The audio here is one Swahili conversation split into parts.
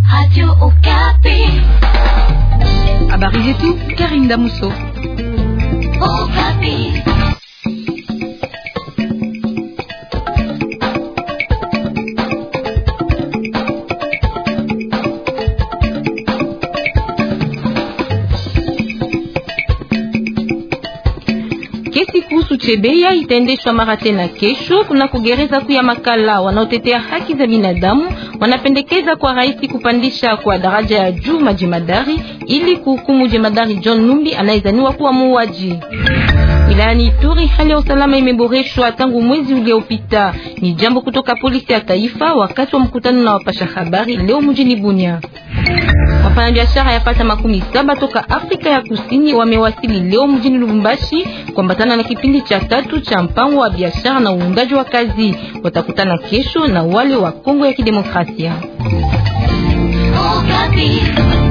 Radio Okapi. Habari zetu Karinda Muso. Okapi. Kesi kuhusu Chebeya itaendeshwa mara tena kesho kuna kugereza kuu ya Makala. Wanaotetea haki za binadamu wanapendekeza kwa rais kupandisha kwa daraja ya juu majemadari ili kuhukumu jemadari John Numbi anayezaniwa kuwa muuaji. Wilayani Ituri hali ya usalama imeboreshwa tangu mwezi uliopita. Ni jambo kutoka polisi ya taifa wakati wa mkutano na wapasha habari leo mjini Bunia. Wafanyabiashara yapata makumi saba toka Afrika ya Kusini wamewasili leo mjini Lubumbashi kuambatana na kipindi cha tatu cha mpango wa biashara na uundaji wa kazi. Watakutana kesho na wale wa Kongo ya Kidemokrasia. Okapi.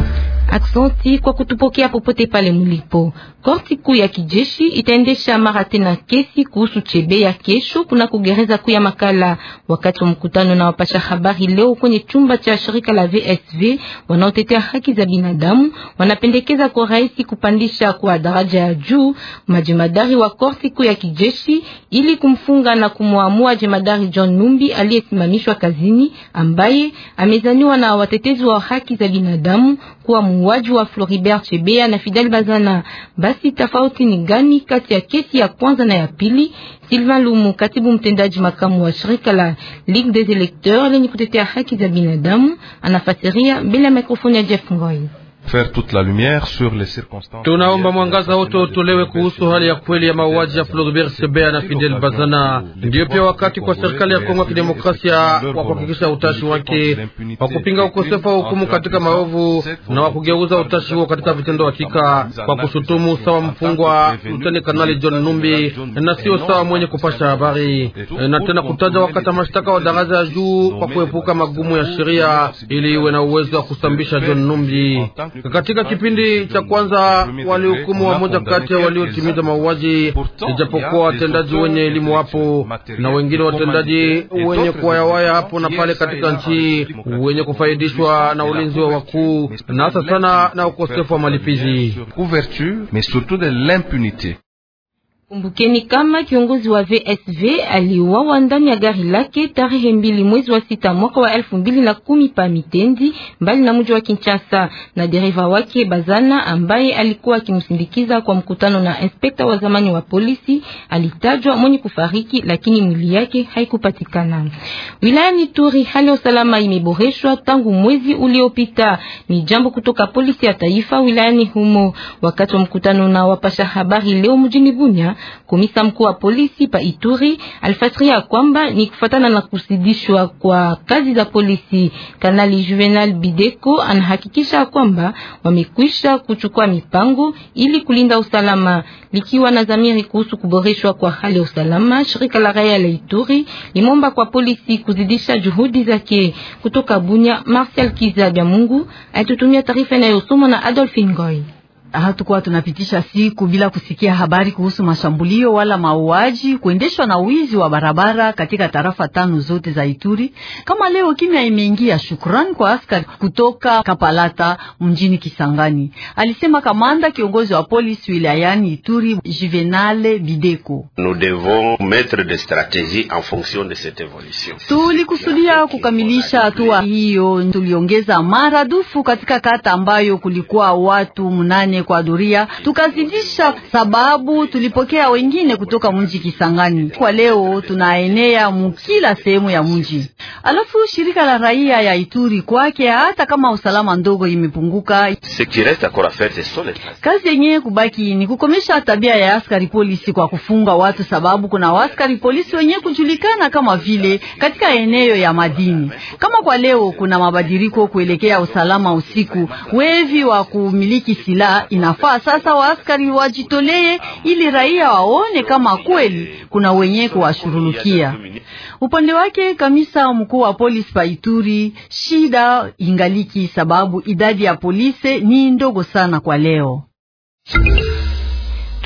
Aksanti kwa kutupokea popote pale mulipo. Korti kuu ya kijeshi itaendesha mara tena kesi kuhusu Chebeya kesho kuna kugereza kuu ya Makala. Wakati wa mkutano na wapasha habari leo kwenye chumba cha shirika la VSV wanaotetea haki za binadamu wanapendekeza kwa rais kupandisha kwa daraja ya juu majemadari wa korti kuu ya kijeshi ili kumfunga na kumwamua jemadari John Numbi aliyesimamishwa kazini, ambaye amezaniwa na watetezi wa haki za binadamu kuwa muuaji wa Floribert Chebeya na Fidel Bazana. Basi tofauti ni gani kati ya kesi ya kwanza na ya pili? Sylvain Lumu, katibu mtendaji makamu wa shirika la Ligue des Electeurs lenye kutetea haki za binadamu, anafasiria mbele ya mikrofoni ya Jeff Ngoy. faire toute la lumière sur les circonstances. Tunaomba mwangaza wote utolewe kuhusu hali ya kweli ya mauaji ya Floribert Chebeya na Fidel Bazana. Ndiyo pia wakati kwa serikali ya Kongo ya Kidemokrasia wa kuhakikisha utashi wake wa kupinga ukosefu wa hukumu katika maovu na wa kugeuza utashi huo katika vitendo hakika, kwa kushutumu sawa mfungwa Luteni Kanali John Numbi na sio sawa mwenye kupasha habari, na tena kutaja wakata mashtaka wa daraja ya juu kwa kuepuka magumu ya sheria ili iwe na uwezo wa kusambisha John Numbi. Katika kipindi cha kwanza walihukumu wamoja kati ya waliotimiza mauaji, ijapokuwa watendaji wenye elimu hapo na wengine watendaji wenye kuwayawaya hapo na pale katika nchi, wenye kufaidishwa na ulinzi wa wakuu na hasa sana na ukosefu wa malipizi. Ouverture, mais surtout de l'impunité. Kumbukeni kama kiongozi wa VSV aliuawa ndani ya gari lake tarehe mbili mwezi wa sita mwaka wa elfu mbili na kumi pa Mitendi mbali na mji wa Kinshasa, na dereva wake Bazana ambaye alikuwa akimsindikiza kwa mkutano na inspekta wa zamani wa polisi alitajwa mwenye kufariki, lakini mwili yake haikupatikana. Wilayani Turi hali ya usalama imeboreshwa tangu mwezi uliopita, ni jambo kutoka polisi ya taifa wilayani humo. Wakati wa mkutano na wapasha habari leo mjini Bunya Komisa mkuu wa polisi pa Ituri alifasiria kwamba ni kufatana na kusidishwa kwa kazi za polisi. Kanali Juvenal Bideko anahakikisha kwamba wamekwisha kuchukua mipango ili kulinda usalama, likiwa na dhamiri kuhusu kuboreshwa kwa hali ya usalama. Shirika la raia la Ituri limomba kwa polisi kuzidisha juhudi zake. Kutoka Bunya, Marcel Kizabya Mungu alitutumia taarifa inayosomwa na Adolphine Ngoy. Hatukuwa tunapitisha siku bila kusikia habari kuhusu mashambulio wala mauaji kuendeshwa na wizi wa barabara katika tarafa tano zote za Ituri. Kama leo kimya imeingia, shukrani kwa askari kutoka Kapalata mjini Kisangani, alisema kamanda kiongozi wa polisi wilayani Ituri Juvenale Bideko. Nous devons mettre des stratégies en fonction de cette évolution. Tulikusudia kukamilisha hatua hiyo, tuliongeza maradufu katika kata ambayo kulikuwa watu mnane kwa doria, tukazidisha sababu tulipokea wengine kutoka mji Kisangani. Kwa leo tunaenea mukila sehemu ya mji. Alafu shirika la raia ya Ituri kwake, hata kama usalama ndogo imepunguka, Ce qui reste encore à faire, ce sont les stratégies. kazi yenyewe kubaki ni kukomesha tabia ya askari polisi kwa kufunga watu, sababu kuna askari polisi wenyewe kujulikana kama vile katika eneo ya madini. Kama kwa leo kuna mabadiliko kuelekea usalama usiku, wevi wa kumiliki silaha inafaa sasa waaskari wajitolee ili raia waone kama kweli kuna wenye kuwashurulukia. Upande wake kamisa mkuu wa polisi pa Ituri, shida ingaliki sababu idadi ya polisi ni ndogo sana kwa leo.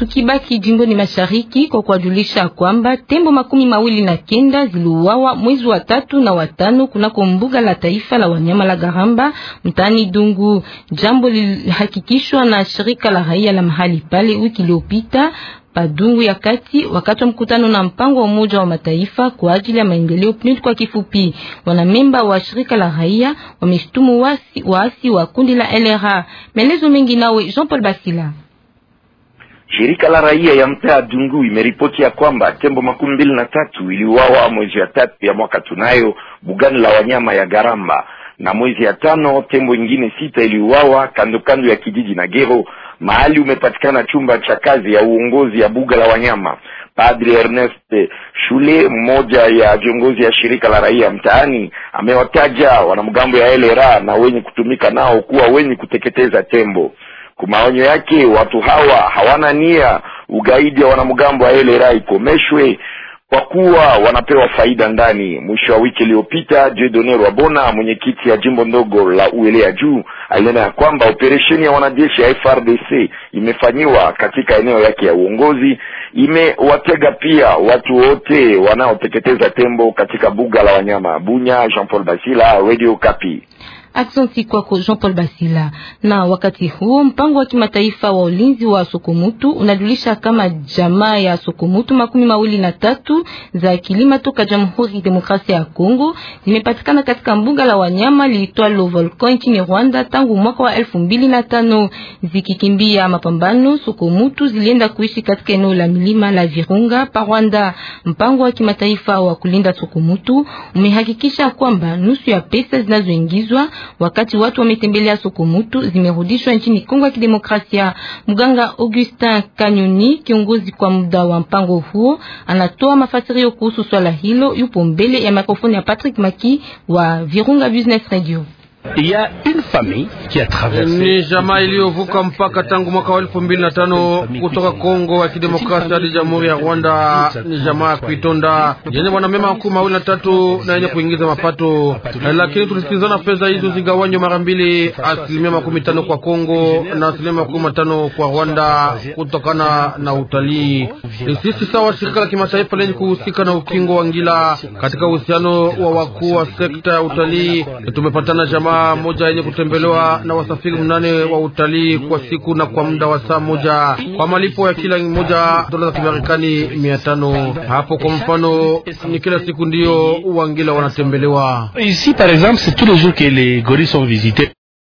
Tukibaki jimboni mashariki kwa kuwajulisha kwamba tembo makumi mawili na kenda ziliuawa mwezi wa tatu na watano kunako mbuga la taifa la wanyama la Garamba mtaani Dungu. Jambo lilihakikishwa na shirika la raia la mahali pale wiki iliyopita Padungu ya kati wakati wa mkutano na mpango wa Umoja wa Mataifa kwa ajili ya maendeleo PNUD kwa kifupi. Wanamemba wa shirika la raia wameshtumu waasi waasi wa kundi la LRA. Maelezo mengi nawe Jean Paul Basila. Shirika la raia ya mtaa Dungu imeripoti ya kwamba tembo makumi mbili na tatu iliuawa mwezi ya tatu ya mwaka tunayo bugani la wanyama ya Garamba, na mwezi ya tano tembo ingine sita iliuawa kando kando ya kijiji na Gero, mahali umepatikana chumba cha kazi ya uongozi ya buga la wanyama. Padri Ernest Shule, mmoja ya viongozi ya shirika la raia mtaani, amewataja wanamgambo ya LRA na wenye kutumika nao kuwa wenye kuteketeza tembo. Kwa maonyo yake, watu hawa hawana nia ugaidi wa wanamgambo wa LRA ikomeshwe kwa kuwa wanapewa faida ndani. Mwisho wa wiki iliyopita, Dieudonne Rwabona, mwenyekiti ya jimbo ndogo la Uele ya juu, alinena ya kwamba operesheni ya wanajeshi ya FRDC imefanyiwa katika eneo yake ya uongozi, imewatega pia watu wote wanaoteketeza tembo katika buga la wanyama. Bunya, Jean Paul Basila, Radio Kapi. Aksanti kwako Jean Paul Basila. Na wakati huo mpango wa kimataifa wa ulinzi wa Sokomutu unajulisha kama jamaa ya Sokomutu makumi mawili na tatu za kilima toka Jamhuri Demokrasia ya Kongo zimepatikana katika mbuga la wanyama liitwalo Volcan nchini Rwanda tangu mwaka wa elfu mbili na tano. Zikikimbia mapambano, Sokomutu zilienda kuishi katika eneo la milima la Virunga pa Rwanda. Mpango wa kimataifa wa kulinda Sokomutu umehakikisha kwamba nusu ya pesa zinazoingizwa wakati watu wametembelea Sokomutu zimerudishwa nchini Kongo ya Kidemokrasia. Mganga Augustin Kanyoni, kiongozi kwa muda wa mpango huo, anatoa mafasirio kuhusu swala hilo. Yupo mbele ya mikrofoni ya Patrick Maki wa Virunga Business Radio. Ni jamaa iliyovuka mpaka tangu mwaka wa elfu mbili na tano kutoka Kongo ya Kidemokrasia hadi Jamhuri ya Rwanda. Ni jamaa ya Kuitonda yenye wanamema makumi mawili na tatu na yenye kuingiza mapato, lakini tulisikilizana fedha hizo zigawanywe mara mbili, asilimia makumi tano kwa Kongo na asilimia makumi matano kwa Rwanda kutokana na utalii. Sisi sawa shirika la kimataifa lenye kuhusika na ukingo wa ngila katika uhusiano wa wakuu wa sekta ya utalii tumepatana jamaa moja yenye kutembelewa na wasafiri mnane wa utalii kwa siku na kwa muda wa saa moja kwa malipo ya kila moja dola za Kimarekani mia tano. Hapo kwa mfano ni kila siku ndiyo wangila wanatembelewa. Ici par exemple c'est tous les jours que les gorilles sont visités.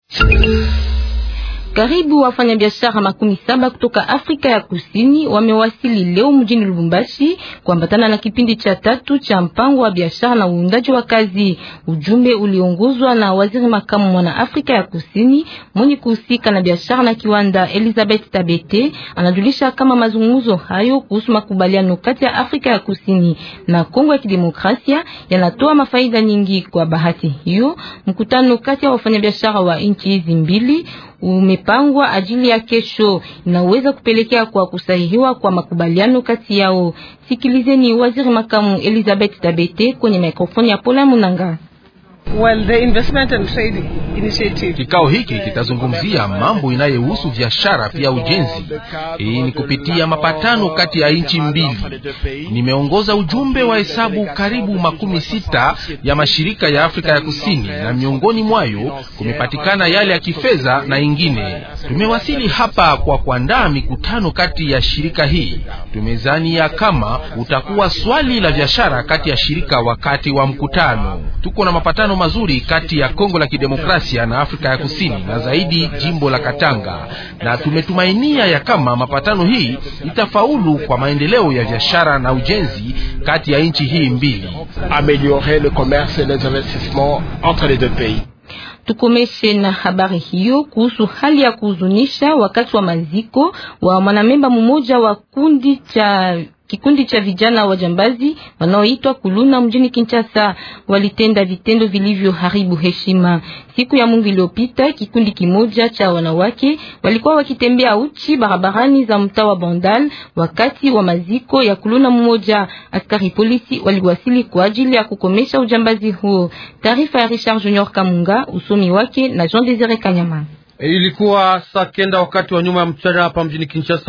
Karibu wafanyabiashara makumi saba kutoka Afrika ya Kusini wamewasili leo mjini Lubumbashi kuambatana na kipindi cha tatu cha mpango wa biashara na uundaji wa kazi. Ujumbe uliongozwa na waziri makamu mwana Afrika ya Kusini mwenye kuhusika na biashara na kiwanda Elizabeth Tabete anajulisha kama mazungumzo hayo kuhusu makubaliano kati ya Afrika ya Kusini na Kongo ya Kidemokrasia yanatoa mafaida nyingi. Kwa bahati hiyo, mkutano kati ya wafanyabiashara wa nchi hizi mbili umepangwa ajili ya kesho, inaweza kupelekea kwa kusahihiwa kwa makubaliano kati yao. Sikilizeni waziri makamu Elizabeth Tabete kwenye mikrofoni ya Pola Munanga. Well, the investment and trading initiative. Kikao hiki kitazungumzia mambo inayohusu biashara pia ujenzi. Hii ni kupitia mapatano kati ya nchi mbili. Nimeongoza ujumbe wa hesabu karibu makumi sita ya mashirika ya Afrika ya Kusini, na miongoni mwayo kumepatikana yale ya kifedha na ingine. Tumewasili hapa kwa kuandaa mikutano kati ya shirika hii. Tumezania kama utakuwa swali la biashara kati ya shirika wakati wa mkutano. Tuko na mapatano mazuri kati ya Kongo la Kidemokrasia na Afrika ya Kusini na zaidi jimbo la Katanga, na tumetumainia ya kama mapatano hii itafaulu kwa maendeleo ya biashara na ujenzi kati ya nchi hii mbili. Améliorer le commerce et les investissements entre les deux pays. Tukomeshe na habari hiyo kuhusu hali ya kuhuzunisha wakati wa maziko wa mwanamemba mmoja wa kundi cha kikundi cha vijana wajambazi wanaoitwa Kuluna mjini Kinshasa walitenda vitendo vilivyoharibu heshima. Siku ya Mungu iliyopita, kikundi kimoja cha wanawake walikuwa wakitembea uchi barabarani za mtaa wa Bandal wakati wa maziko ya Kuluna mmoja. Askari polisi waliwasili kwa ajili ya kukomesha ujambazi huo. Taarifa ya Richard Junior Kamunga, usomi wake na Jean Desire Kanyama. Ilikuwa saa kenda wakati wa nyuma ya mchana hapa mjini Kinshasa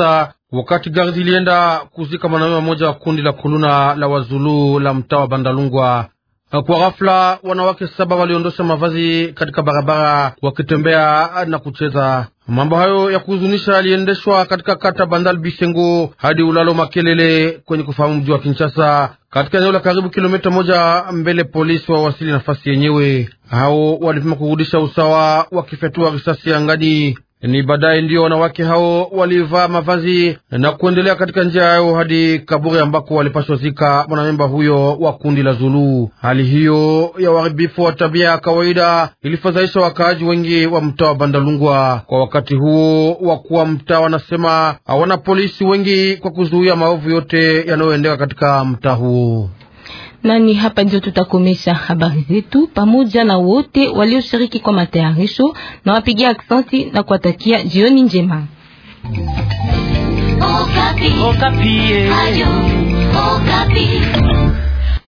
wakati gari zilienda kuzika mwanaume mmoja wa kundi la kuluna la wazulu la mtaa wa Bandalungwa. Kwa ghafla wanawake saba waliondosha mavazi katika barabara wakitembea na kucheza. Mambo hayo ya kuhuzunisha yaliendeshwa katika kata Bandal Bisengo hadi ulalo Makelele kwenye kufahamu mji wa Kinshasa, katika eneo la karibu kilomita moja mbele polisi wawasili nafasi yenyewe. Hao walipima kurudisha usawa wakifyatua risasi angani. Ni baadaye ndiyo wanawake hao walivaa mavazi na kuendelea katika njia yao hadi kaburi ambako walipashwa zika mwanamemba huyo wa kundi la Zulu. Hali hiyo ya uharibifu wa tabia ya kawaida ilifadhaisha wakaaji wengi wa mtaa wa Bandalungwa. Kwa wakati huo, wakuu wa mtaa wanasema hawana polisi wengi kwa kuzuia maovu yote yanayoendeka katika mtaa huo. Nani hapa ndio tutakomesha habari zetu pamoja na wote walioshiriki kwa matayarisho na wapigia aksanti na kuwatakia jioni njema. Okapi. Okapi. Ayo, Okapi.